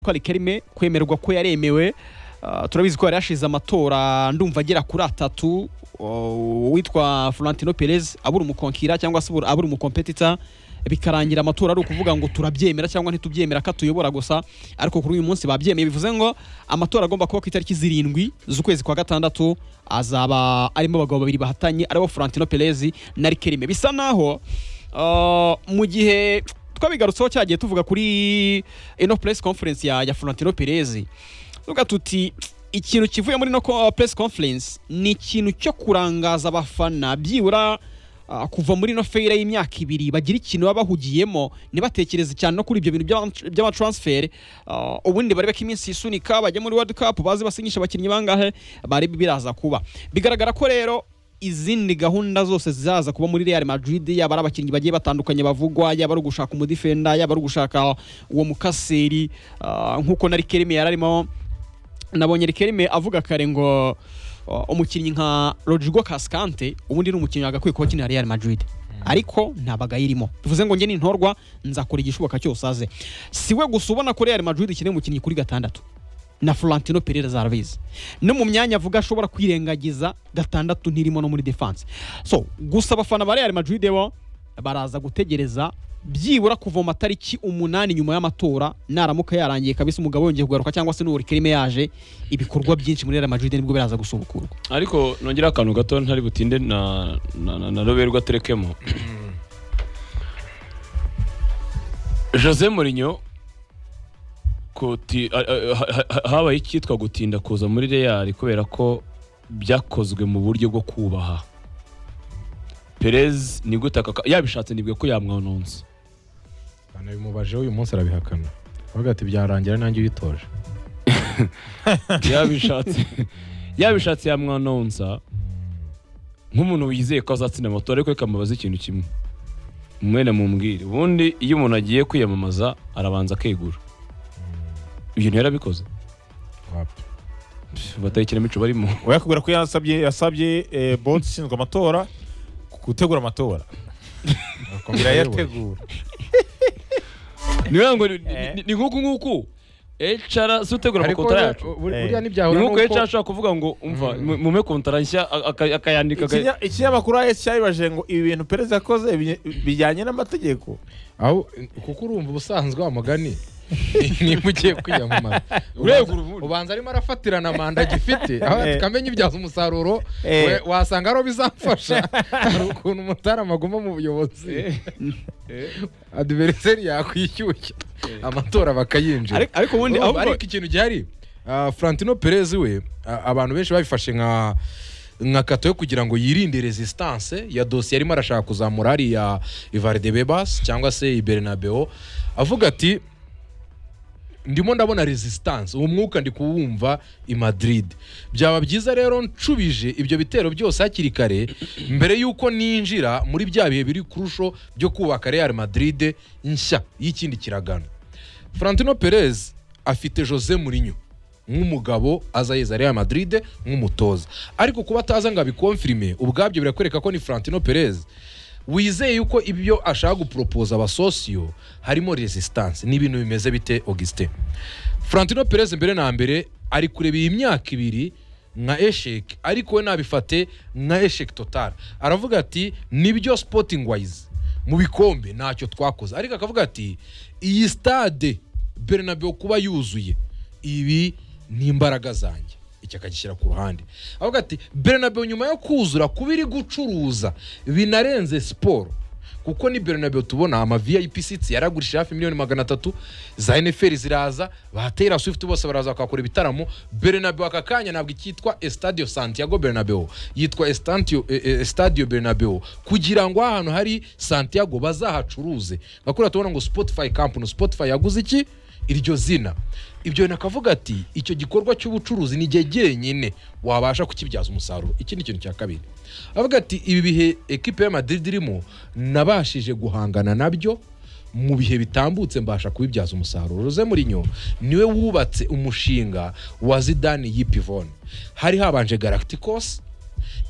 ko ari kerime kwemerwa ko yaremewe Ah, turabizi ko yari yashize amatora ndumva agera kuri atatu Oh, uwitwa florentino perez abura umukonkira cyangwa se abura- abura umukompetita bikarangira amatora ari ukuvuga ngo turabyemera cyangwa ntitubyemera ko atuyobora gusa ariko kuri uyu munsi babyemeye bivuze ngo amatora agomba kuba ku itariki zirindwi z'ukwezi kwa gatandatu azaba arimo abagabo babiri bahatanye aribo florentino perez na rikerime bisa naho ah, mu gihe twabigarutseho cyagiye tuvuga kuri ino press conference ya, ya florentino perez tuvuga tuti ikintu kivuye muri no ko- press conference ni ikintu cyo kurangaza abafana byibura ah, kuva muri no feyira y'imyaka ibiri bagira ikintu baba bahugiyemo ntibatekereze cyane no kuri ibyo bintu by'ama- by'amatransfer Ah, ubundi barebe ko iminsi yisunika bajya muri world cup bazi basinyisha abakinnyi bangahe barebe biraza kuba bigaragara ko rero izindi gahunda zose zizaza kuba muri Real Madrid yaba ari abakinnyi bagiye batandukanye bavugwa yaba ari ugushaka umudifenda yaba ari ugushaka uwo mukaseri ah, nk'uko na Rikelme yari arimo nabonye Rikelme avuga kare ngo uh, umukinnyi nka Rodrigo Cascante ubundi ni umukinnyi agakwiye kuba akinira Real Madrid ariko nta bagaye irimo bivuze ngo njye nintorwa nzakora igishoboka cyose aze si we gusa ubona ko Real Madrid ikeneye umukinnyi kuri gatandatu na Florentino Perez arabizi no mu myanya avuga ashobora kwirengagiza gatandatu ntirimo no muri defense so gusa abafana ba Real Madrid bo baraza gutegereza byibura kuva mu matariki umunani nyuma y'amatora naramuka yarangiye kabisa umugabo yongeye kugaruka cyangwa se n'uburikirime yaje ibikorwa byinshi muri Real Madrid nibwo biraza gusubukurwa ariko nongera akantu gato ntari butinde na na- na- na roberwa aterekemo jose Mourinho kuti- a- a- ha- ha- habaye icyitwa gutinda kuza muri real kubera ko byakozwe mu buryo bwo kubaha perez ni gute aka- yabishatse nibwe ko yamwononze banabimubaje uyu munsi arabihakana avuga ati byarangira nanjye uyitoje yabishatse yabishatse yamwanonsa nk'umuntu wizeye ko azatsinda amatora ariko reka mubaze ikintu kimwe mwene mumbwire ubundi iyo umuntu agiye kwiyamamaza arabanza akegura ibyo yarabikoze Wapi. bataye ikinamico barimo uyakubwira ko yasabye yasabye eh, bodi ishinzwe amatora gutegura amatora Akomeza ayoboye. irayategura ni ukuvuga ngo ni- ni- ni nk'uku nguku HR si utegura Ariko amakontara yacu buriya- buriya Eh. ni ntibyahura nk'uko n'uko- HR ashobora kuvuga ngo umva mu- mume kontara nshya aka- akayandika aga- Ikinya- ikinyamakuru AS cyabibajije ngo ibi bintu perezida yakoze bi- bijyanye n'amategeko aho kuko urumva ubusanzwe wa mugani niba ugiye kwiyamamaza Urebye ubanza- urubuga. ubanza arimo arafatirana manda agifite aho Eh. tukamenya ibyaza umusaruro Eh. we- wasanga ariho bizamfasha hari ukuntu umutarama aguma mu buyobozi adiveriseri yakwishyushya amatora bakayinjira Ariko- ariko ubundi Urumva, ahubwo- ariko ikintu gihari ah, Florentino Perez we ah, abantu benshi babifashe nka nka kato yo kugira ngo yirinde resistance ya dosiye arimo arashaka kuzamura hariya Valdebebas cyangwa se i Bernabeu avuga ati ndimo ndabona resistance uwo mwuka ndi kuwumva i Madrid byaba byiza rero ncubije ibyo bitero byose hakiri kare mbere y'uko ninjira muri bya bihe biri kurusho byo kubaka Real Madrid nshya y'ikindi kiragano Florentino Perez afite Jose Mourinho nk'umugabo azayeza Real Madrid nk'umutoza ariko kuba ataza ngo abikonfirime ubwabyo birakwereka ko ni Florentino Perez wizeye yuko ibyo ashaka guporopoza abasosiyo harimo resistance n'ibintu bimeze bite Augustin Florentino Perez mbere na mbere ari kureba iyi myaka ibiri nka esheke ariko we nabifate nka esheke total aravuga ati nibyo sporting wise mu bikombe ntacyo twakoze ariko akavuga ati iyi stade Bernabeu kuba yuzuye ibi ni imbaraga zanjye iki akagishyira ku ruhande avuga ati Bernabeu nyuma yo kuzura kuba iri gucuruza binarenze siporo kuko ni Bernabeu tubona ama VIP seats yaragurishije hafi miliyoni magana atatu za NFL ziraza ba Taylor Swift bose baraza bakakora ibitaramo Bernabeu aka kanya ntabwo icyitwa Estadio Santiago Bernabeu yitwa Estadio, Estadio Bernabeu kugira ngo ahantu hari Santiago bazahacuruze ngakura tubona ngo Spotify Camp no Spotify yaguze iki iryo zina ibyo nakavuga ati icyo gikorwa cy'ubucuruzi ni igihe jyenyine wabasha kukibyaza umusaruro iki ni ikintu cya kabiri avuga ati ibi bihe ekipe ya Madrid irimo nabashije guhangana nabyo mu bihe bitambutse mbasha kubibyaza umusaruro Jose Mourinho niwe wubatse umushinga wa Zidane y'ipivone hari habanje Galacticos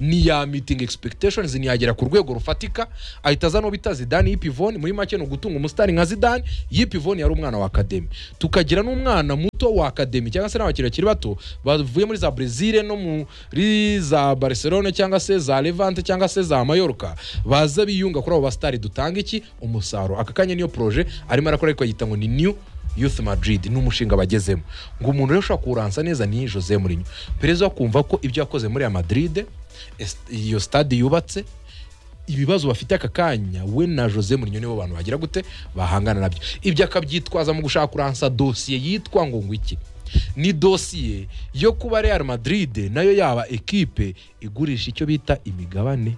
ntiya mitingi expectations ntiyagera ku rwego rufatika ahita aza no bita zidane y'ipivoni muri make ni ugutunga umusitari nka zidane y'ipivoni yari umwana wa akademi tukagira n'umwana muto wa akademi cyangwa se n'abakiri bakiri bato bavuye muri za brezil no muri za barcelone cyangwa se za levante cyangwa se za mayorka baza biyunga kuri abo basitari dutanga iki umusaruro aka kanya niyo poroje arimo arakora ariko yita ngo ni new youth madrid ni umushinga bagezemo ngo umuntu rero ushobora kuwuransa neza ni jose mourinho perezida akumva ko ibyo yakoze muri ya madrid est- iyo stade yubatse ibibazo bafite aka kanya we na jose mourinho nibo bantu bagira gute bahangana nabyo ibyo akabyitwaza mu gushaka kuransa dosiye yitwa ngo ngo iki ni dosiye yo kuba real madrid nayo yaba ekipe igurisha icyo bita imigabane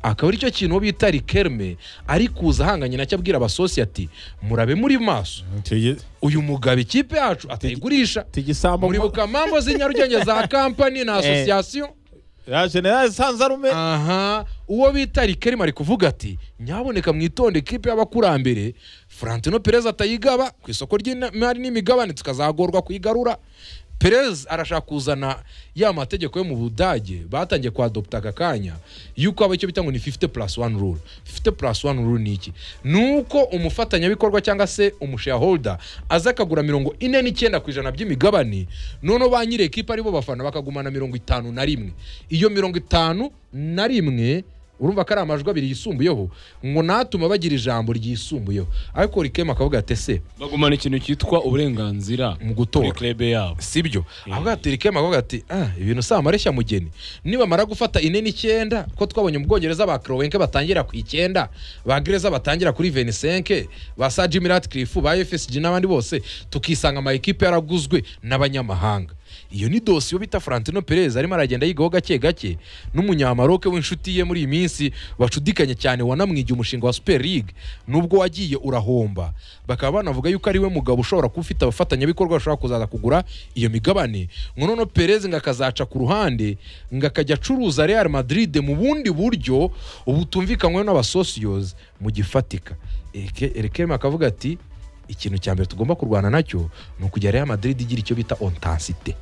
akaba aricyo kintu uwo bita rikerme ari kuza ahanganye nacyo abwira abasosiyati murabe muri maso Tigi- uyu mugabo ikipe yacu atayigurisha tigisambo muribuka mambo z'inyarugenge za kampani na asosiyasiyo ya general sanzarume aha uwo bita rikerima ari kuvuga ati nyaboneka mwitonde ikipe y'abakurambere frantino perez atayigaba ku isoko ry'imari n'imigabane tukazagorwa kuyigarura perez arashaka kuzana ya mategeko yo mu budage batangiye kuadopta aka kanya yuko haba icyo bita ngo ni 50 plus one rule 50 plus one rule ni iki ni uko umufatanyabikorwa cyangwa se umushareholder aza akagura mirongo ine n'icyenda ku ijana by'imigabane noneho ba nyiri ekipa aribo bafana bakagumana mirongo itanu na rimwe iyo mirongo itanu na rimwe urumva ko ari amajwi abiri yisumbuyeho ngo natuma bagira ijambo ryisumbuyeho ariko rikema akavuga ati ese bagumana ikintu cyitwa uburenganzira Mu gutora. kuri club yabo sibyo avuga ati rikema avuga ati ah ibintu si amareshya mugeni nibamara gufata ine n'icyenda ko twabonye mu bwongereza ba krowenke batangira ku icyenda ba gereza batangira kuri venisenke ba sa jimi ratcliffe ba fsg n'abandi bose tukisanga ama ekipe yaraguzwe n'abanyamahanga iyo ni dosiyo bita frantino perez arimo aragenda yigaho gake gake n'umunyamaroke w'inshuti ye muri iyi minsi bacudikanye cyane wanamwigiye umushinga wa super league nubwo wagiye urahomba bakaba banavuga yuko ari we mugabo ushobora kuba ufite abafatanyabikorwa bashobora kuzaza kugura iyo migabane ngo noneho perez ngo akazaca ku ruhande ngo akajya acuruza real madrid mu bundi buryo butumvikanyweho n'abasosiyozi mu gifatika erekema akavuga ati ikintu cya mbere tugomba kurwana nacyo ni ukujya real madrid igira icyo bita ontansite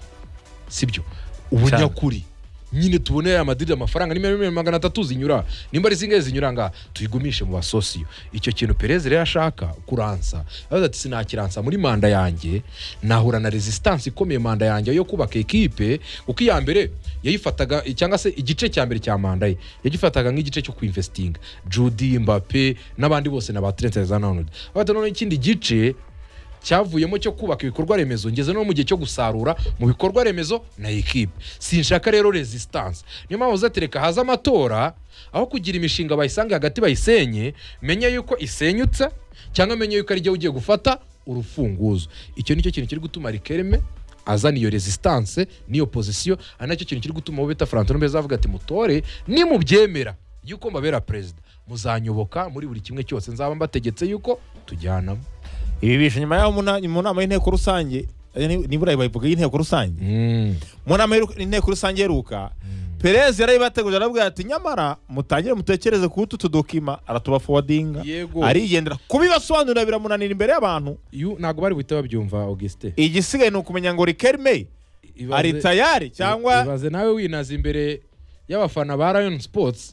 sibyo ubunyakuri nyine tubone ya madrid amafaranga ni miliyoni magana atatu zinyura nimba ari zingahe zinyura ngaha tuyigumishe mu basosiyo icyo kintu perezida rero ashaka kuransa aravuze ati sinakiransa muri manda yanjye nahura na resistance ikomeye manda yanjye yo kubaka ekipe kuko iya mbere yayifataga cyangwa se igice cya mbere cya manda ye yagifataga nk'igice cyo kwinvestinga judy mbappe n'abandi bose na ba trent alexander-arnold aravuga ati noneho ikindi gice cyavuyemo cyo kubaka ibikorwa remezo ngeze no mu gihe cyo gusarura mu bikorwa remezo na ekipe sinshaka rero resistance niyo mpamvu uzatereka haza amatora aho kugira imishinga bayisange hagati bayisenye menye yuko isenyutse cyangwa menye yuko ari igihe ugiye gufata urufunguzo icyo nicyo kintu kiri gutuma rikereme azana iyo resistance n'iyo pozisiyo ari nacyo kintu kiri gutuma abo bita frantino mbeza avuga ati mutore nimubyemera yuko mbabera perezida muzanyoboka muri buri kimwe cyose nzaba mbategetse yuko tujyanamo ibi bishe nyuma yaho mu na- mu nama y'inteko rusange eh, ni- nibura bayivuga y'inteko rusange Mm. mu nama y'inteko rusange iheruka perezida yarayibateguje arabwira ati nyamara mutangire mutekereze ku utu tudokima aratubafowadinga Yego. arigendera kubibasobanurira biramunanira imbere y'abantu Yu- ntabwo bari buhite babyumva augustin igisigaye ni ukumenya ngo rikerme Ibaze- ari tayari cyangwa ibaze nawe winaza imbere y'abafana ba rayon sports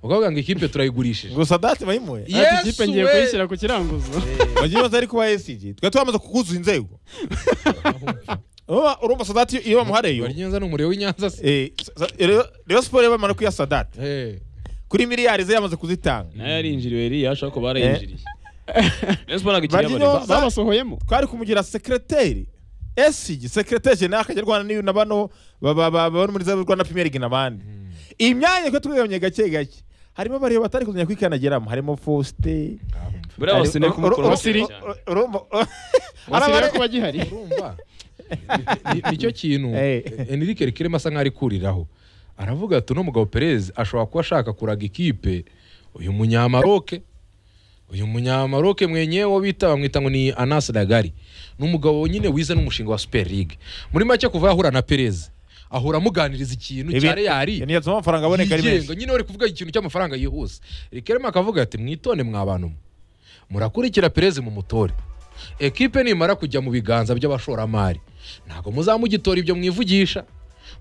ukavuga ngo ikipe turayigurishije gusa dati bayimuhe Ati, Yesu ikipe ngiye we! kuyishyira ku kiranguzo bagiye baza ariko ba esiji twari twamaze kukuzuza inzego Urumva- urumva sadati iyo bamuhareyo Bari Nyanza ni umuriro w'inyanza se eh, sa- Rayon- rayon siporo yabamara kwiya sadati Eh. kuri miliyari ze yamaze kuzitanga nayo yarinjiriwe iriya ashobora kuba barayinjiriye Rayon Sports ntabwo ikiri Marino- iy'abantu. babasohoyemo twari kumugira sekreteri esigi sekreteri jenera akajya arwana n'iyo na bano baba- baba- baba muri za rwanda premier league n'abandi iyi myanya ko twigabanye gake gake harimo bariyo batari kuzanya kwikanageramo harimo faustin buriya bose ni kumukora Osiri. arabare kuba gihari urumva Ni- ni- nicyo kintu Eh. enrique rikirema asa nk'aho ari kuriraho aravuga ati uno mugabo perez ashobora kuba ashaka kuraga ikipe uyu munyamaroke uyu munyamaroke mwenyewe wo bita bamwita ngo ni anasi dagari ni umugabo nyine wize n'umushinga wa super league muri make kuva yahura na perez ahura amuganiriza ikintu cya reyari niyo atuma amafaranga aboneka ari yigenga menshi nyine bari kuvuga ikintu cy'amafaranga yihuse rikerema akavuga ati mwitonde mwa bantu mwe murakurikira perezi mu mutore ekipe nimara kujya mu biganza by'abashoramari ntabwo muzamugitora ibyo mwivugisha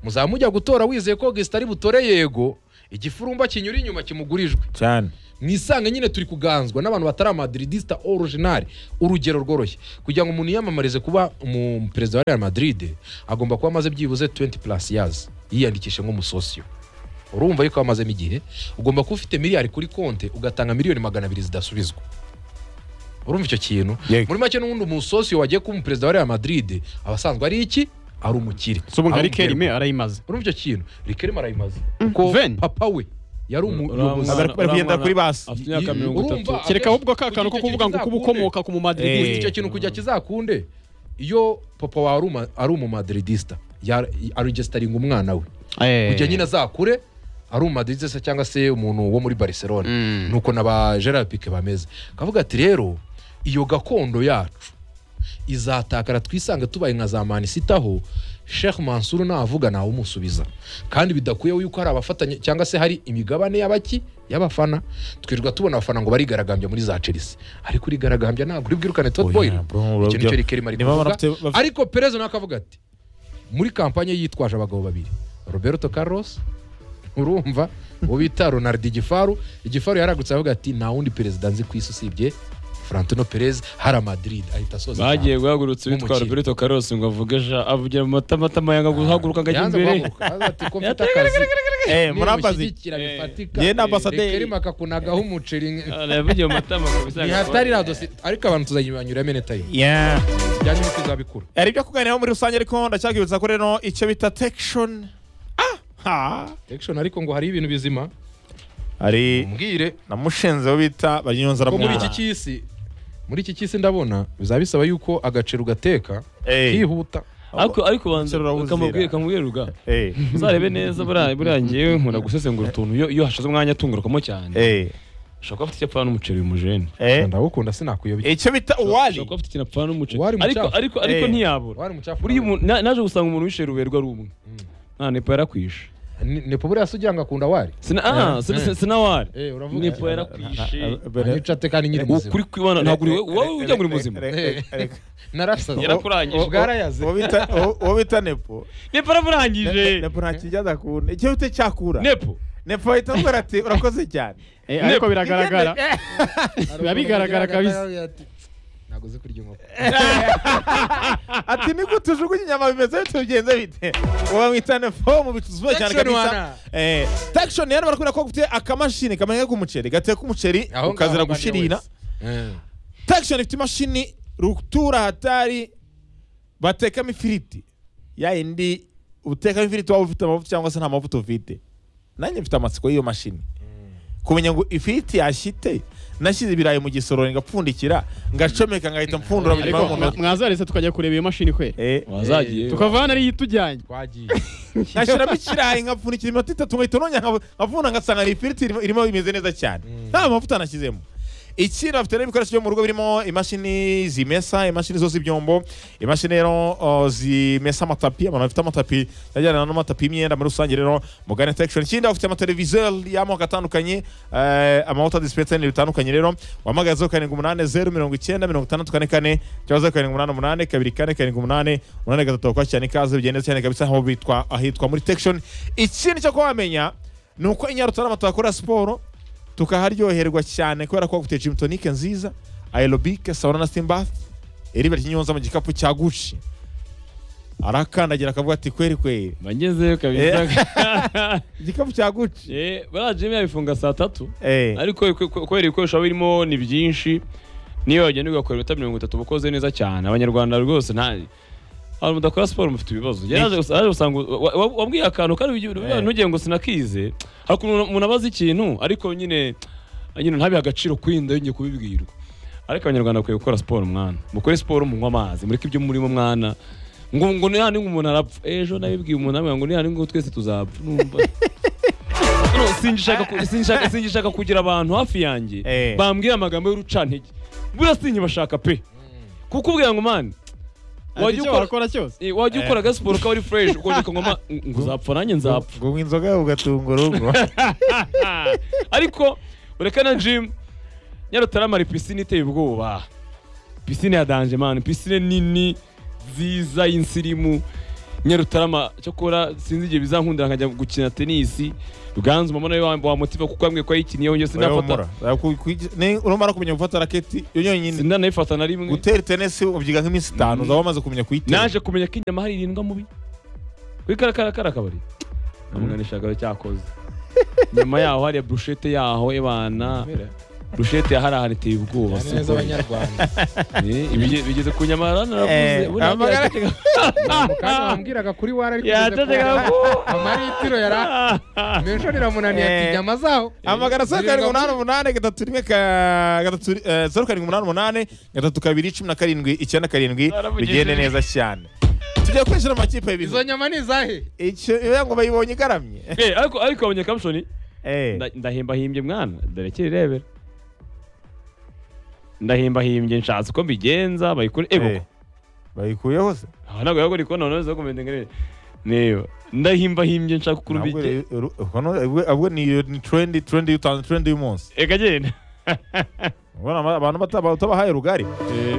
muzaba mujya gutora wizeye ko augustin ari butore yego igifurumba kinyura inyuma kimugurijwe cyane mwisange nyine turi kuganzwa n'abantu batari amadiridisita originari urugero rworoshye kugira ngo umuntu yiyamamarize kuba umuperezida wa real madrid agomba kuba amaze byibuze 20 plus years yiyandikishe nk'umusosiyo urumva ariko amazemo igihe ugomba kuba ufite miliyari kuri konte ugatanga miliyoni magana abiri zidasubizwa urumva icyo kintu Yego. muri make n'ubundi umusosiyo wagiye kuba umuperezida wa real madrid aba asanzwe ari iki ari umukire si ubu nka Ari rikerime arayimaze urumva icyo kintu rikerima arayimaze kuko Ven. papa we yari umuyobozi Bari bari kugendera kuri basi afite imyaka mirongo itatu Urumva- kereka ahubwo ka kantu ko Kugira kuvuga ngo kuba ukomoka ku Eh. mumadridista icyo kintu kujya kizakunde iyo papa wawe ari uma- ari umumadridista ya- arigesitaringa umwana we kugira nyine azakure ari umumadridista cyangwa se umuntu wo muri barcelona Mm. nuko na ba gerard pique bameze kavuga ati rero iyo gakondo yacu izatakara twisange tubaye nka za manisitaho sheikh mansur navuga ntawumusubiza kandi bidakuyeho yuko hari abafatanya cyangwa se hari imigabane y'abaki y'abafana twirirwa tubona abafana ngo barigaragambya muri za chelsea ariko urigaragambya ntabwo uri bwirukane tot boy icyo nicyo rikeri mari Nibo kuvuga bafite- bafite- ariko perez nawe akavuga ati muri kampanye ye yitwaje abagabo babiri roberto carlos urumva uwo bita ronald igifaru igifaru yaragutse avuga ati nta wundi perezida nzi ku isi usibye frantino perez hara madrid ahita asoza bagiye guhagurutsa Nk'umukire. uwitwa roberto carlos ngo avuge ja avugira mu matamatama yanga guhaguruka cyane. ngo ajya Yanze imbere guhaguruka. Avuga ati ko mfite akazi Eh, murambazi nimushyigikira bifatika Ye na ambasaderi. rikerima akakunagaho umuceri Ah, yavugiye mu matama ngo bisanga ntihatari na dosi ariko abantu tuzanyuramo enetayi Yeah. bijyanye n'uko izabikura hari ibyo kuganiraho muri rusange ariko ndacyabwibutsa ko rero icyo bita tekishoni aha Election ariko ngo hari ibintu bizima hari mbwire na mushinzi wo bita banyonzi ko muri iki aramwura cy'isi muri iki cy'isi ndabona bizaba bisaba yuko agaciro ugateka Eh, kihuta ariko ariko banza Serura wuzira. kamubwire kamubwire ruga eh, uzarebe neza buriya buriya ngewe nkunda gusesengura utuntu iyo iyo hashize umwanya atungurukamo cyane eh, ushobora kuba afite icyapfa n'umuceri bimujene eh. ndawukunda sinakuyobya icyo bita ushobora uwari kuba afite ikinapfa n'umuceri Uwari mu ariko cyafu. ariko ariko Eh. ntiyabura wari umucafu buriya umuntu na- naje gusanga umuntu wishe ruberwa ari umwe nta nepo yarakwishe Ni- nepo buriya se ugira ngo akunda wari sina ah sina- sina- sinawari Eh, uravuga. nepo yarakwishe anica ate kandi nyiri muzima ukuri kwibana ntabwo uri wowe ujya muri muzima narasaze yarakurangije bwarayaze uwo bita nepo nepo araburangije nepo nta kijya adakunda icyo bita cyakura nepo nepo ahita amubwira ati urakoze cyane ariko biragaragara biba bigaragara kabisa ntabwo uzi kurya inkoko ati ni gute ujugunya inyama bimeze bite bigenze bite uba mwita nepo mu bicuzuba cyane Tekshoni kabisa wana. eh tekishoni rero barakubwira ko ufite akamashini kamenya k'umuceri gateka umuceri Aho ngaho ukazira abandi gushirira wese. Eh. Traction ifite imashini rutura hatari batekamo ifiriti ya yindi utekamo ifiriti waba ufite amavuta cyangwa se nta mavuta ufite nanjye mfite amatsiko y'iyo mashini kumenya ngo ifiriti yashyite nashyize ibirayi mu gisorori ngapfundikira ngacomeka ngahita mpfundura mu nyuma ariko y'umunota mwazaretse tukajya kureba iyo mashini kwera Eh, wazagiye tukavana ariyo itujyanye twagiye ngashyiramo ikirayi ngapfundikira iminota itatu ngahita nongera nkavu- nkavuna ngasanga ni ifiriti irimo- irimo imeze neza cyane nta mavuta nashyizemo ikindi bafite rero ibikoresho byo mu rugo birimo imashini zimesa imashini zoza ibyombo imashini rero uh, zimesa amatapi abantu bafite amatapi ajyana n'amatapi y'imyenda muri rusange rero mugane tekishoni ikindi bafite amateleviziyo y'amoko atandukanye eh, amavuta disipensa n'ibintu bitandukanye rero wahamagaye zeru karindwi umunani zeru mirongo icyenda mirongo itandatu kane kane cyangwa zeru karindwi umunani umunani kabiri kane karindwi umunani umunani gatatu bakora cyane ikaze bigenze cyane kabisa aho bitwa ahitwa muri tekishoni ikindi cyo kuba wamenya ni uko i Nyarutarama tuhakora siporo tukaharyoherwa cyane kubera ko bafite gym tonic nziza aerobike sauna na steam bath iriba ry'inyonza mu gikapu cya guci arakandagira akavuga ati kweri kweri bangezeyo kabisa igikapu cya guci Eh, buriya jimmy yabifunga saa tatu eh ariko ku- ku- kubera ibikoresho biba birimo ni byinshi niyo wagenda ugakora ibita mirongo itatu uba ukoze neza cyane abanyarwanda rwose nta abantu mudakora siporo mufite ibibazo yaraje gusa- yaraje gusanga wa- wa- wabwiye akantu kari ugi- Eh. ntugire ngo sinakize hari ukuntu umuntu abaza ikintu ariko nyine nyine ntabihe agaciro kwinda yongeye kubibwirwa ariko abanyarwanda bakwiye gukora siporo mwana mukore siporo munywa amazi mureke ibyo murimo mwana ngo ngo ni hano umuntu arapfa ejo nabibwiye umuntu amwe ngo ni hano ngo twese tuzapfa numva No, singishaka ku- singishaka singishaka kugira abantu hafi yanjye Eh. bambwira amagambo y'urucantege buriya sinkibashaka pe kuko ubwira ngo mani wajya wajya ukora ukora cyose Eh, wajya ukora agasiporo kawe ari fureshi ukongera ukanywa ngo uzapfa nanjye nzapfa ngo unywa inzoga yawe ugatunga urugo ariko ureka na jimu nyarutarama hari pisine iteye ubwoba pisine ya danje mani pisine nini nziza y'insirimu nyarutarama cyakora sinzi igihe bizankundira nkajya gukina tenisi ruganzu mama nawe wa- wamutiva kuko yambwiye ko yayikiniye yongeye sinafata urumara kumenya gufata raketi yo yonyine sindanayifata na rimwe gutera tenesi ubyiga nk'iminsi itanu uzaba wamaze kumenya kuyitera naje kumenya ko inyama hari irindwa mubi kuri karakarakara akabari amuganishagaho cyakoze nyuma yaho hariya burushete yaho ebana burushete yaharahara iteye ubwoba si neza ukuri. abanyarwanda Eh, ibige- bigeze ku nyama yaranaravuze Eh, ubundi amagara- yatega- mu kanya wambwiraga kuri wari ariko yatega ku amaritiro yara menshi riramunaniye ati Eh. inyama zaho amagana zeru karindwi Zirindwa umunani umunani gatatu rimwe ka- gatatu eh, zeru karindwi umunani umunani gatatu kabiri cumi na karindwi icyenda karindwi Narabugishije. bigende neza cyane tugiye kwinjira mu makipe muri- y'ibintu izo nyama ni izahe icyo iyo ngo bayibonye igaramye Eh, ariko ariko abonye kamushoni Eh, Nda- ndahimbahimbye mwana dore kirirebera ndahimbahimbye nshatse uko mbigenza bayikure ego eh, bayikuyeho se aha ntabwo yagora ikona none zo kumenya ngere niba ndahimbahimbye nshaka ukuntu Ntabwo mbigenza rero- ru- ubwo- ubwo- ubwo ni iyo ni trendi trendi y'utanu trendi y'umunsi ega genda ubona ama- abantu bata- utabahaye rugari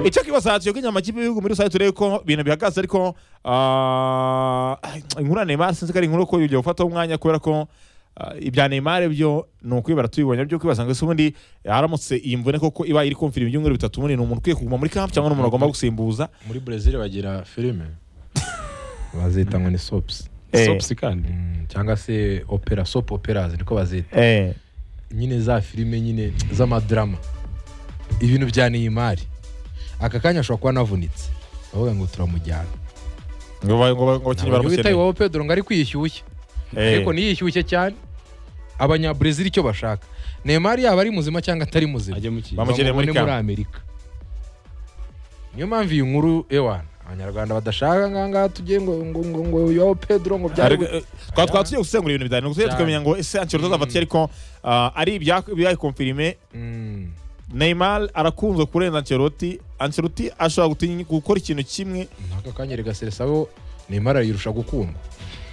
icyo kibaza tuyoga inyama kipe y'ibihugu muri rusange turebe ko ibintu bihagaze ariko ah, inkuru ya Neymar sinzi ko ari inkuru ko ugiye gufataho umwanya kubera ko ah, ibya Neymar byo ni ukwibara tubibonye byo kwibaza ngo ese ubundi haramutse iyi mvune koko iba iri kumvira ibyumweru bitatu ubundi ni umuntu ukwiye kuguma muri camp cyangwa ni umuntu agomba gusimbuza muri brezil bagira filime bazita ngo ni soaps Eh, sopusi kandi Mm, cyangwa se opera soap operas niko bazita eh, nyine za filime nyine z'amadrama ibintu bya neymar aka kanya ashobora kuba anavunitse bavuga ngo turamujyana ngo ba- ngo ba- ngo abakinnyi ntabwo witaye baramukeneye iwabo pedro ngo ariko yishyushye Eh, ariko ntiyishyushye cyane abanyabrezil icyo bashaka neymar yaba ari muzima cyangwa atari muzima ajya mu kigo Bamu- Bamukeneye muri bamubone muri amerika niyo mpamvu iyi nkuru ewana abanyarwanda badashaka ngahangaha tujye ngo ngo ngo ngo iwabo pedro ngo byari ariko, eh, twaba twaba tugiye gusengura ibintu bijyanye n'uko Cyane. tukamenya ngo ese Ancelotti azava atya ariko ah, ari ibyayikomfirime Mm. Neymar arakunzwe kurenza Ancelotti Ancelotti ashobora gutinya gukora ikintu kimwe aka kanya regaseresa abo neymar yirusha gukundwa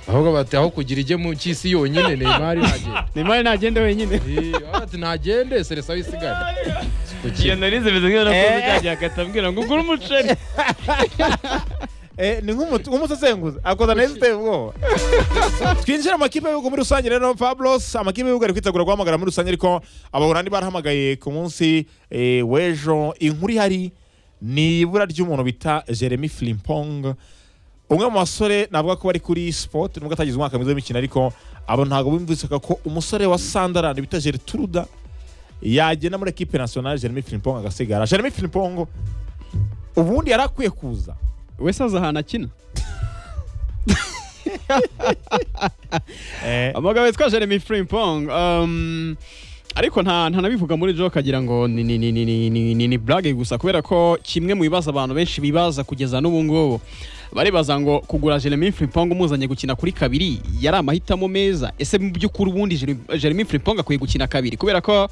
ahubwo bati aho kugira ijye mu cy'isi yonyine neymar nagende nimari nagende wenyine Eh, bati nagende seresa wisigare iyo narize bimeze nk'iyo nakoze cya gihe akatabwira ngo ugure umuceri eh, ni nk'umu- nk'umusesenguzi akoza neza uteye ubwoba twinjira mu makipe y'ibihugu muri rusange rero Pablos amakipe y'ibihugu ari kwitegura guhamagara muri rusange ariko abahorandi barahamagaye ku munsi eh, w'ejo inkuru ihari ni ibura ry'umuntu bita Jeremy Frimpong umwe mu basore navuga ko bari kuri sport nubwo atagize umwaka mwiza w'imikino ariko abo ntabwo bumvisaga ko umusore wa Sunderland bita Gertruda yagenda muri ekipe nationale Jeremy Frimpong agasigara Jeremy Frimpong ubundi yari akwiye kuza wese azi ahantu akina eh, amagabo yitwa jeremy frimpong um, ariko nta ntanabivuga muri jo kagira ngo ni ni ni ni ni ni ni ni blague gusa kubera ko kimwe mu bibazo abantu benshi bibaza kugeza n'ubu ngubu baribaza ngo kugura Jeremy Frimpong umuzanye gukina kuri kabiri yari amahitamo meza ese mu by'ukuri ubundi Jeremy- Jeremy Frimpong akwiye gukina kabiri kubera ko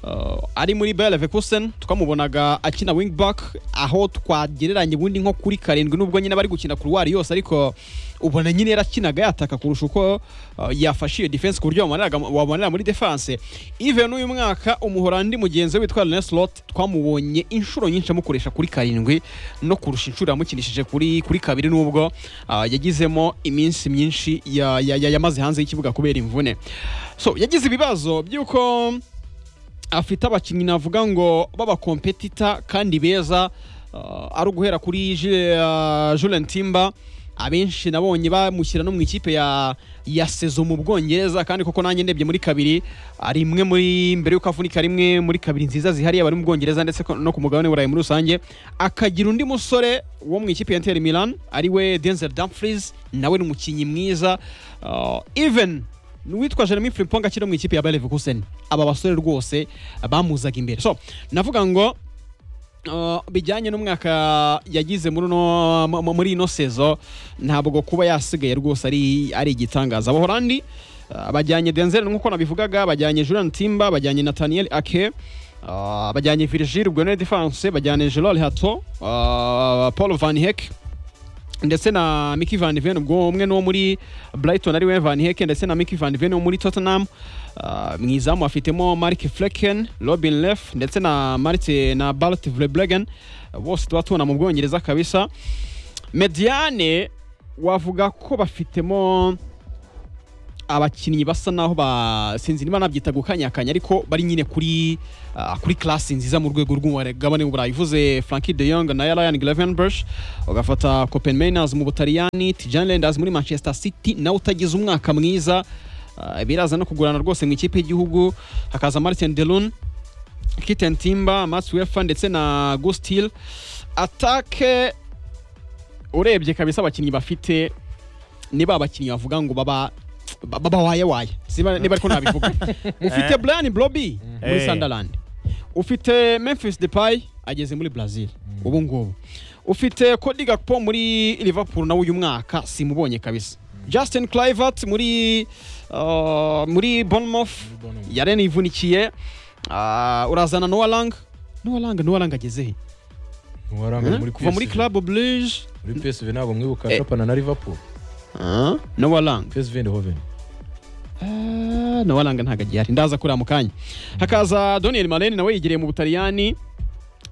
uh, ari muri Bayer Leverkusen twamubonaga akina wing back aho twagereranya ubundi nko kuri karindwi nubwo nyine bari gukina kuruwari yose ariko ubona nyine yarakinaga yataka kurusha uko uh, yafashe iyo defense ku buryo wamaniraga- wabonera muri defense even n'uyu mwaka umuhorandi mugenzi we witwa René Slot twamubonye inshuro nyinshi amukoresha kuri karindwi no kurusha inshuro yamukinishije kuri kuri kabiri nubwo uh, yagizemo iminsi myinshi ya- ya- ya- yamaze hanze y'ikibuga kubera imvune so yagize ibibazo by'uko afite abakinnyi navuga ngo b'abakompetita kandi beza uh, ari uguhera kuri Ju- uh, Julian Timber abenshi nabonye bamushyira no mu ikipe ya ya sezo mu Bwongereza kandi koko nanjye ndebye muri kabiri ari imwe muri mbere y'uko avunika rimwe muri kabiri nziza zihariye abari mu Bwongereza ndetse ko- no ku mugabane w'Uburayi muri rusange akagira undi musore wo mu ikipe ya Inter Milan ari we Denzel Dumfries nawe ni umukinnyi mwiza uh, even n'uwitwa Jeremy Frimpong akiri mu ikipe ya Bayer Leverkusen aba basore rwose bamuzaga imbere so navuga ngo Uh, bijyanye n'umwaka yagize muri uno- mu- mu- muri ino sezo ntabwo kuba yasigaye rwose ari ari igitangaza abahorandi uh, bajyanye Denzel nk'uko nabivugaga bajyanye Julian Timba bajyanye Nathaniel Ake uh, bajyanye Virgil Gwenel Defense bajyanye Gerald Hato uh, Paul Van Heck ndetse na Mickey Van Ven ubwo umwe n'uwo muri Brighton ari we Van Heck ndetse na Mickey Van Ven wo muri Tottenham Ah, mu izamu afitemo Mark Flecken Robin Leff ndetse na Martin na Bart Verbregen bose tuba tubona mu Bwongereza kabisa Mediane wavuga ko bafitemo abakinnyi basa naho ba sinzi niba nabyita gukanyakanya ariko bari nyine kuri ah, kuri klasi nziza mu rwego rw'umugabane w'uburayi uvuze frankie de jong na ryan gravenbush ugafata copen mainers mu butaliyani tijan renders muri manchester city nawe utagize umwaka mwiza Ah, biraza no kugurana rwose mu ikipe y'igihugu hakaza martin delun kiten timba mats wefa ndetse na gustil atake urebye kabisa abakinnyi bafite ni ba bakinnyi bavuga ngo baba ba- baba waye waye Siba- niba ariko nabivuga ufite brian bloby muri Eh. sunderland ufite memphis depay ageze muri brazil ubu ngubu ufite cody gakpo muri liverpool nawe uyu mwaka simubonye kabisa justin clivert muri uh, muri bournemouth Bournemouth. yarene ivunikiye uh, urazana noah lang noah lang noah lang ageze he Ntiwarangaye muri kuva muri PSV. club blige muri PSV ntabwo mwibuka Eh. Chopin na Liverpool noah lang PSV Eindhoven Ah, nawe aranga ntabwo agiye ari ndaza kuri mu kanya hakaza daniel malene nawe yegereye mu butaliyani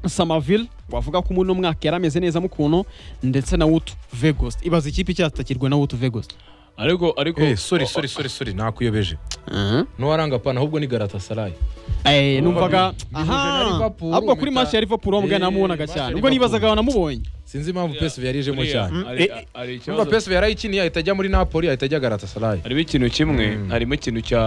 samaville wavuga ko umuntu umwaka yari ameze neza mu kuntu ndetse na wutu vegas ibaza ikipe icyatakirwa na wutu vegas ariko ariko eh sorry sorry sorry sorry nakuyobeje ntiwaranga pana ahubwo ni Galatasaray Eh, numvaga bihuje na aha Liverpool, ahubwo kuri mpita- match ya liverpool wa mugana Eh, namubonaga match ya cyane ubwo Liverpool. nibazaga wanamubonye sinzi impamvu Uriya- PSV yariyejemo uriya, cyane hari- Mm. hari Urumva ikibazo- PSV yarayikiniye ahita ajya muri Napoli ahita ajya Galatasaray harimo ikintu kimwe harimo ikintu cya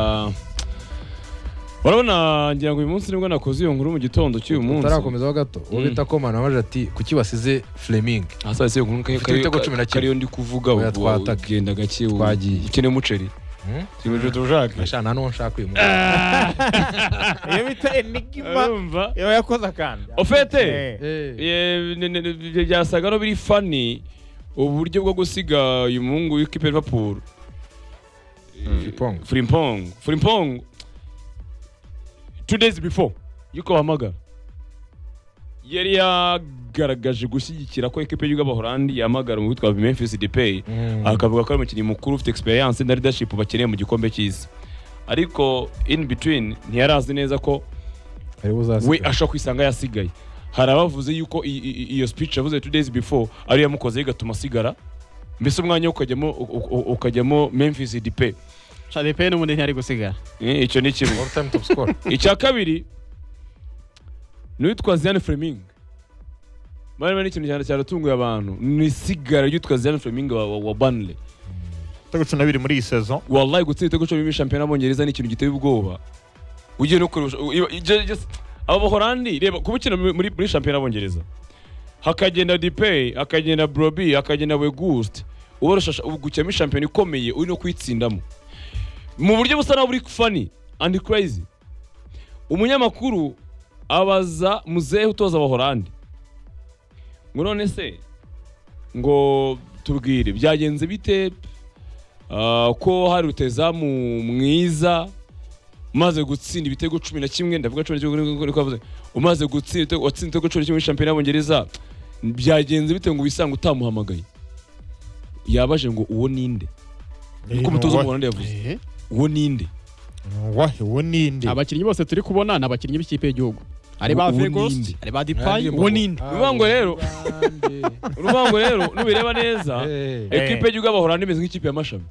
urabona ngira ngo uyu munsi nibwo nakoze iyo nkuru mu gitondo cy'uyu munsi tutarakomezaho gato uwo bita komana wamaje ati kuki basize Fleming hasa iyo nkuru kari- Ufite ibitego cumi na kari- kimwe. kariyo ndi kuvuga Oya, ubu twataka. ugenda gake ubu. Twagiye. ukeneye umuceri Hmm? kimeje turushake ashana nuwo nshaka uyu iyo bita enigma urumva iba yakoze akantu ofete Eh. munsi Ye- ne- ne- ne- byasaga no biri fani uburyo bwo gusiga uyu muhungu w'ikipe ya Liverpool Frimpong. Frimpong Frimpong two days before yuko bahamagara yari yagaragaje gushyigikira ko ikipe y'igihugu y'abahorandi yahamagara mu witwa Memphis Depay Mm. akavuga ko ari umukinnyi mukuru ufite experience na leadership bakeneye mu gikombe cy'isi ariko in between ntiyarazi neza ko ariwe we uzasiga ashobora kwisanga yasigaye hari abavuze yuko i- i- i- iyo speech yavuze two days before ariyo yamukoze igatuma asigara mbese umwanya wo ukajyamo u- u- u- ukajyamo memphis dipe chadepe n'ubundi ntiyari gusigara Eh, icyo ni kimwe all time top scorer icya kabiri ni uwitwa ziane fleming barimo n'ikintu cyane cyaratunguye abantu ni isigara ry'uwitwa ziane fleming wa, wa, wa banle ibitego cumi na bibiri muri iyi sezo wallahi gutsinda ibitego cumi muri shampiyona y'abongereza ni ikintu giteye ubwoba ugiye no kurusha iba- ije- ije- abo bahorandi reba kuba ukina muri- muri muri shampiyona y'abongereza hakagenda dipey hakagenda broby hakagenda wegust ubarusha gukinamo shampiyona ikomeye uri no kuyitsindamo mu buryo busa naho buri fani andi crazy umunyamakuru abaza muzehe utoza abahorandi ngo none se ngo tubwire byagenze bite Ah, ko hari utezamu mwiza umaze gutsinda ibitego cumi na kimwe ndavuga cumi na kimwe niko- niko yavuze umaze gutsinda ibitego- watsinze ibitego cumi na kimwe muri shampiyona y'abongereza byagenze bite ngo wisange utamuhamagaye yabaje ngo uwo ninde niko umutoza w'umuhondo yavuze uwo ninde wahe uwo ninde abakinnyi bose turi kubona ni abakinnyi b'ikipe y'igihugu ari ba Uwo vegas ninde? ari ba depay uwo ninde Rubango rero. urubango rero nubireba neza Eh. ekipe y'igihugu y'abahora nimeze nk'ikipe y'amashami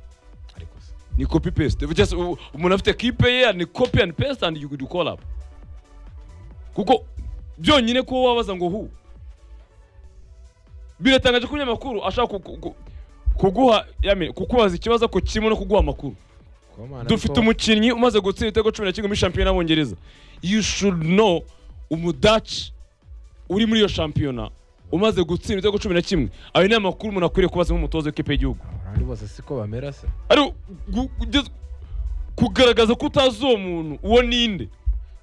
Ariko se. ni copy paste just u- umuntu afite kipe ye ni copy and paste and you could call up kuko byonyine kuba wabaza ngo hu biratangaje ko umunyamakuru ashaka ku- ku- ku- kuguha yame kukubaza ikibazo ko kirimo no kuguha amakuru Komana dufite ariko- umukinnyi umaze gutsinda ibitego cumi na kimwe muri shampiyona y'abongereza you should know umudaci uri muri iyo shampiyona umaze gutsinda ibitego cumi na kimwe ayo ni amakuru umuntu akwiriye kubaza nk'umutoza w'ikipe y'igihugu abahorandi bose siko bamera se ari u- gu- ugeze- kugaragaza ko utazi uwo muntu uwo ninde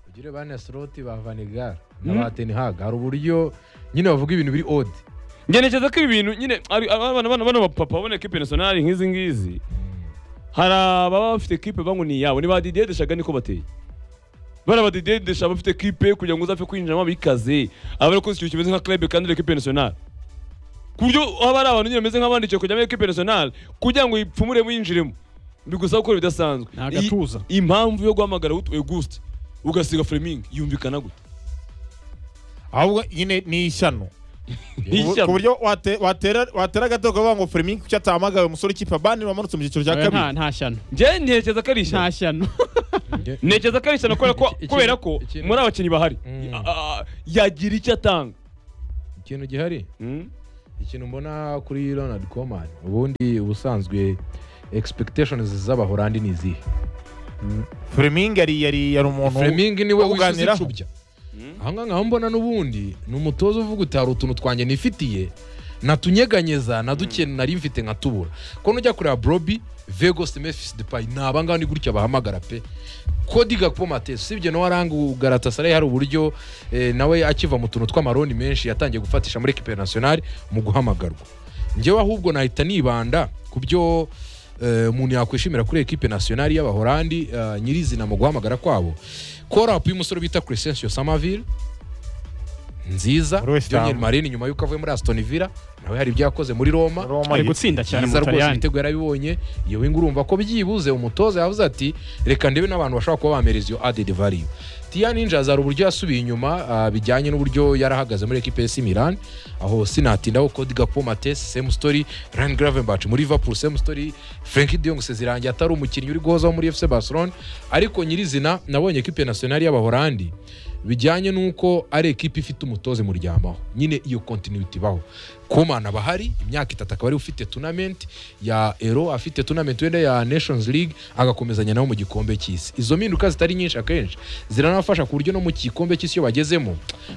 ugire bane slot ba Vanigar na ba Ten Hag hari uburyo nyine bavuga ibintu biri odd ngerekeza ko ibi bintu nyine ari- abana bana bano bapapa babona ekipe nasiyonari nk'izi ngizi hari ababa bafite ekipe bangu ni iyabo ni ba didier deshaga niko bateye bana ba didier desha bafite ekipe kugira ngo uzapfe kwinjiramo abikaze abari ko ikintu kimeze nka club kandi ari ekipe nasiyonari ku buryo haba hari abantu nyine bameze nk'abandikiye kujya muri ekipe nasiyonari kugira ngo ipfumuremo yinjiremo bigusaba gukora ibidasanzwe Ni agatuza. I- impamvu yo guhamagara Auguste ugasiga Fleming yumvikana gute ahubwo nyine ni ishyano ku buryo wate- watera watera agato ukavuga ngo Firmino kuki atahamagawe umusore w'ikipe abandi wamanutse mu cyiciro cya Oya, nta kabiri nta shyano njyewe ntekereza ko ari ishyano nta shyano ntekereza ko ari ishyano kubera ko- Iki- kubera ko iki- muri abakinnyi bahari Mm. a- a- yagira icyo atanga ikintu gihari Mm. ikintu mbona kuri ronald coman ubundi ubusanzwe expectations z'abahorandi ni izihe Firmino yari yari yari umuntu fleming niwe wo wisize kuganiraho. icubya aha ngaha nk'aho mbona n'ubundi ni umutoza uvuga utari utuntu twanjye nifitiye natunyeganyeza na duke nari mfite nkatubura ko nujya kureba brobi vegos memphis depay ni abangaba ni gutya bahamagara pe kodi gakpo matese usibye nawe aranga ugaratasarayi hari uburyo eh, nawe akiva mu tuntu tw'amaroni menshi yatangiye gufatisha muri ekipe nationale mu guhamagarwa njyewe ahubwo nahita nibanda ku byo eh, umuntu yakwishimira kuri ekipe nationale y'abahorandi eh, nyirizina mu guhamagara kwabo korapu y'umusore bita crescensio samaville nziza Muri West Ham. Daniel Marini nyuma y'uko avuye muri Aston Villa nawe hari ibyo yakoze muri Roma Roma ari yitwa- gutsinda cyane mu byiza rwose butaliyani ibitego yarabibonye iyo winga urumva ko byibuze umutoza yavuze ati reka ndebe n'abantu bashobora kuba bamereza iyo added value tiya ninja hari uburyo yasubiye inyuma ah, bijyanye n'uburyo yarahagaze muri ekipe ya milan aho sinatindaho kodi gapo matesi same story ryan gravenbach muri liverpool same story frank de jong sezirangiye atari umukinnyi uri guhozaho muri fc barcelona ariko nyirizina nabonye ekipe nationale y'abahorandi bijyanye n'uko ari ekipe ifite umutoze muryamaho nyine iyo continuity ibaho kumana bahari imyaka itatu akaba ari ufite tournament ya ero afite tournament wenda ya nations league agakomezanya nabo mu gikombe cy'isi izo mpinduka zitari nyinshi akenshi ziranafasha ku buryo no mu gikombe cy'isi iyo bagezemo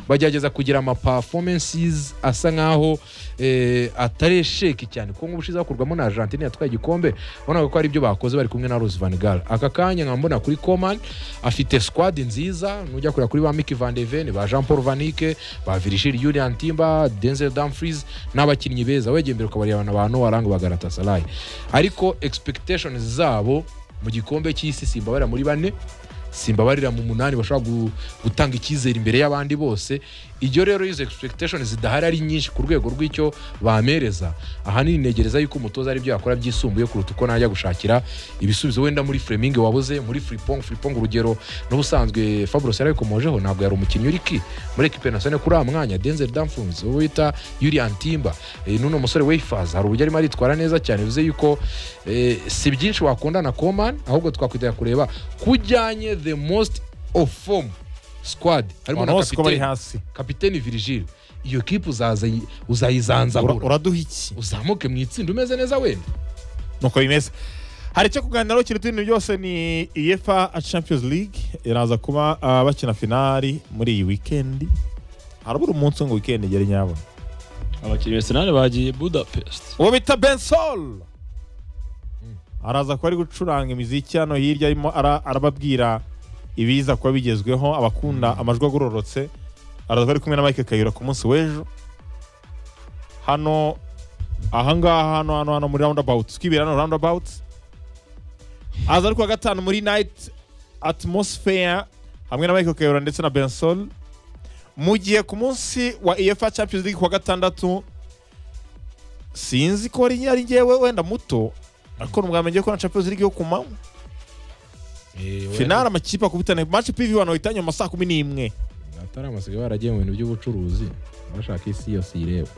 bagerageza kugira ama performances asa nkaho eh, atari esheki cyane kuko nk'ubushize hakurwamo na argentine yatwaye igikombe wabonaga ko ari ibyo bakoze bari kumwe na rose van gaal aka kanya nkaba mbona kuri coman afite squad nziza nujya kureba kuri ba miki van de ven ba jean paul vanike ba virgil julian timba denzel dumfries n'abakinnyi beza wegeye imbere ukabarebana abantu waranga bagaratasarayi ariko expectations zabo mu gikombe cy'isi simbabarira muri bane simbabarira mu munani bashobora gu- gutanga icyizere imbere y'abandi bose ibyo rero izo expectation zidahari ari nyinshi ku rwego rw'icyo bamereza ahanini negereza yuko umutoza ari byo yakora byisumbuye kuruta uko najya gushakira ibisubizo wenda muri Fleming wabuze muri Fripong Fripong urugero n'ubusanzwe Fabros yarabikomojeho ntabwo yari umukinnyi uri ki muri equipe nationale kuri uwo mwanya Denzel Dumfries uwo bita Julian Timba eh, n'uno musore Wayfaze hari uburyo arimo aritwara neza cyane bivuze yuko eh, si byinshi wakunda na Coman ahubwo twakwitega kureba kujyanye the most of form squad harimo abantu na bose uko bari kapiteni hasi kapiteni virgil iyo kipe uzaza- uzayizanzagura Ura- uraduha iki uzamuke mu itsinda umeze neza wenda nuko bimeze hari icyo kuganiraho kiruta ibintu byose ni iyefa champions league iraza kuba ah, bakina finari muri iyi wikendi harabura umunsi ngo wikendi igere nyabona abakinnyi besenari bagiye budapest uwo bita bensol araza kuba ari gucuranga imiziki hano hirya arimo ara- arababwira ibiza kuba bigezweho abakunda amajwi agororotse araza kuba ari kumwe na mike kayura ku munsi w'ejo hano ahangaha hano hano hano muri roundabouts twibera hano roundabouts aza ari kuwa gatanu muri night atmosphere hamwe na mike kayura ndetse na bensol mu gihe ku munsi wa efa champions league kuwa gatandatu sinzi ko ari ari njyewe wenda muto ariko numwamenye ko na Champions League yo kumanywa finale amakipe akubitane match PV wano itanye mu saa kumi n'imwe atari amasigaye baragiye mu bintu by'ubucuruzi bashaka isi yose ireba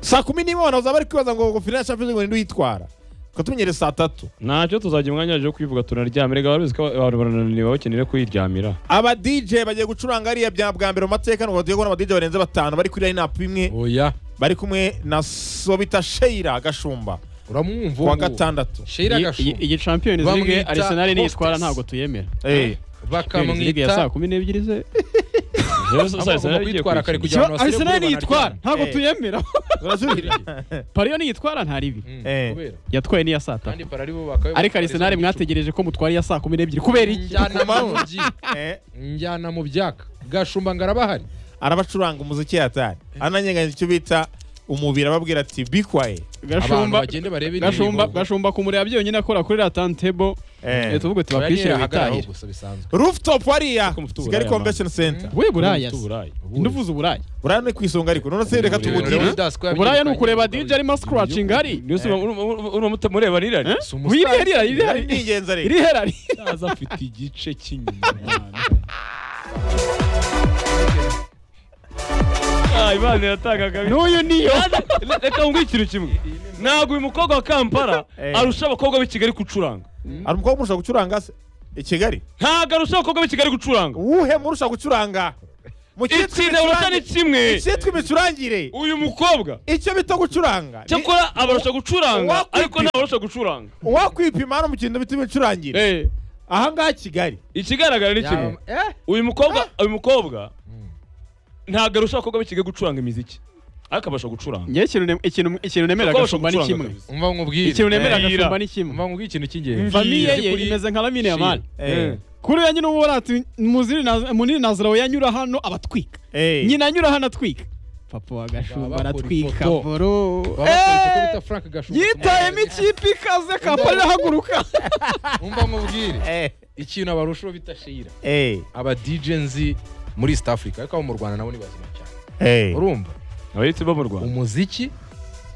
saa kumi n'imwe wano bazaba bari kwibaza ngo ngo finale ya Champions League wenda uyitwara tukatumenyere saa tatu ntacyo tuzajya umwanya waje wo kubivuga tunaryamire gahoro ko abantu barananiwe bakeneye kuyiryamira aba DJ bagiye gucuranga ariya bya bwa mbere mu mateka ngo bagiye kubona aba DJ barenze batanu bari kuri line up imwe oya bari kumwe na Sobita Sheira Gashumba uramwumva uwo kuwa gatandatu Sheila Iyi- iyi- Gashumba iyi champions league Bamwita arsenal niyitwara hostess. ntabwo tuyemera Eh, champions league ya bakamwita saa kumi n'ebyiri ze Rero sa- saa Ahubwo Arsenal igiye kwitwara kare kuyikina. kugira ngo abasore arsenal banaryame. niyitwara ntabwo Eh. tuyemera urajurira pariyo niyitwara nta ribi Mm, Eh. kubera. yatwaye n'iya saa tatu kandi parari bo bakaba ariko arsenal mwategereje ko mutwara iya saa kumi n'ebyiri kubera iki njyana mu byi- Eh, njyana mu byaka gashumba ngarabahari arabacuranga umuziki yatari ananyeganya icyo bita umubiri ababwira ati be quiet abantu gashumba bagende barebe gashumba indirimbo. gashumba kumureba byonyine akora kuri ratantebo Eh. tuvuge Oya, tubakwishyire nihagaraho witahire gusa bisanzwe rooftop hariya Ko mufite kigali uburaya, convention center we buraya Mufite Uburaya. nduvuze uburaya buraya ni ku isonga ariko none se reka tubugire uburaya ni ukureba dj arimo scratching ari niyo usoma urumva mutamureba nirari wiri hariya iri Buraya hariya ni ingenzi iri ariko herari aza afite igice cy'inyuma Ah, Imana yatangagaga n'uyu niyo reka nguhe ikintu kimwe ntabwo uyu mukobwa wa kampala Eh. arusha abakobwa b'i kigali gucuranga hari umukobwa umurusha gucuranga se i kigali ntabwo arusha abakobwa b'i kigali gucuranga uwuhe murusha gucuranga mu cyitwa itsinda barusha ni imicurangire kimwe icyitwa imicurangire uyu mukobwa icyo bita gucuranga ni- cyakora abarusha gucuranga Uwakwipima. ariko ntabarusha gucuranga uwakwipima hano mu kintu bita imicurangire Eh, ahangaha kigali ikigaragara ni kimwe uyu mukobwa uyu mukobwa ntabwo arusha abakobwa b'i kigali gucuranga imiziki ariko abasha gucuranga njyewe ikintu ne- ikintu ikintu nemera Abasha agashumba ni gucuranga kimwe kabisa. umva nkubwire ikintu nemera Eh, agashumba yira. ni kimwe umva nkubwire ikintu cy'ingenzi famiye Nzi ye kuri- imeze nka lamine Shira. yamani Eh. kuri ya nyine uba urati muziri nazo- munini nazirawe yanyura hano abatwika Eh. nyina anyura hano atwika papa wa gashumba Baba bakora aratwika ifoto. boro Baba bakora ifoto bita Frank Gashubi. yitayemo ikipe ikaze kampani irahaguruka umva nkubwire Eh, ikintu abarushaho bita shira eh, aba dj nzi muri east africa ariko abo mu rwanda nabo ni bazima cyane eh. urumva abayitsi bo mu rwanda umuziki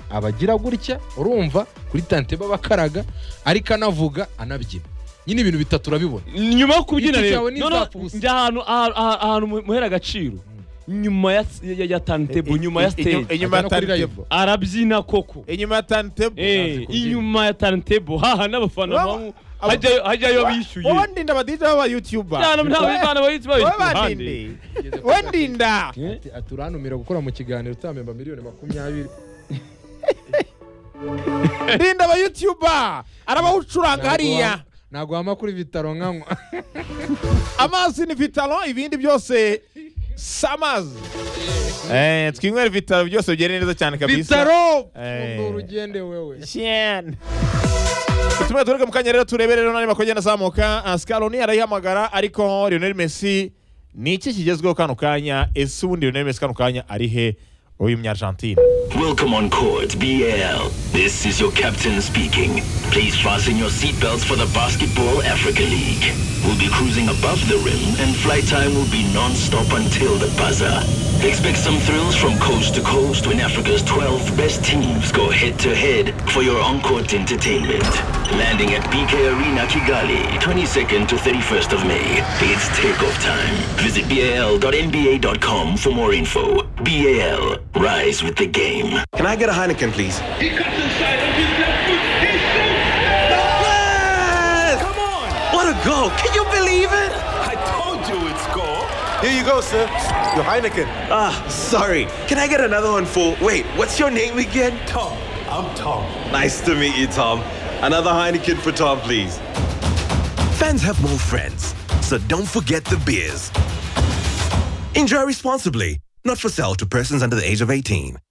abagira gutya urumva kuri tante babakaraga ariko anavuga anabyina nyine ibintu bitatu urabibona nyuma yo kubyina Igiti rero cyawe ni noneho nzapu gusa. njya ahantu aha- aha- ahantu muhera agaciro nyuma ya ya- ya tantebo nyuma ya Inyuma- stage inyuma ya Agana kuri live. tantebo arabyina koko inyuma ya tantebo Eh, inyuma ya tantebo haha n'abafana Baba- bamu aba- hajyayo hajyayo bishyuye wowe ndinda abadija b'abayutuba cyane ntabwo abana bayitsi wowe bayitsi bandinde wowe ndinda Ati- ati urantumira gukora mu kiganiro utamenba miliyoni makumyabiri ndinda abayutuba arabawucuranga hariya naguhama kuri vitaro nkanywa amazi ni vitalo ibindi byose si amazi Eh, twinywere vitalo byose bigere neza cyane kabisa vitaro Eh. Fundura ugende wewe Shen. Tumwe tureke mu kanya rero turebe rero nari bakogenda azamuka Ah, Scaloni arayihamagara ariko Lionel Messi ni iki kigezweho kano kanya ese ubundi Lionel Messi kano kanya ari he uyu munyargentine Welcome on Court BL. This is your captain speaking. Please fasten your seatbelts for the Basketball Africa League. We'll be cruising above the rim and flight time will be non-stop until the buzzer. Expect some thrills from coast to coast when Africa's 12 best teams go head-to-head for your on-court entertainment. Landing at BK Arena Kigali, 22nd to 31st of May. It's takeoff time. Visit bal.nba.com for more info. BAL, rise with the game. Can I get a Heineken, please? He cuts inside with his left foot. He shoots. Yes! Come on! What a goal! Can you believe it? I told you it's goal. Here you go, sir. Your Heineken. Ah, sorry. Can I get another one for. Wait, what's your name again? Tom, I'm Tom. Nice to meet you, Tom. Another Heineken for Tom, please. Fans have more friends, so don't forget the beers. Enjoy responsibly. Not for sale to persons under the age of 18.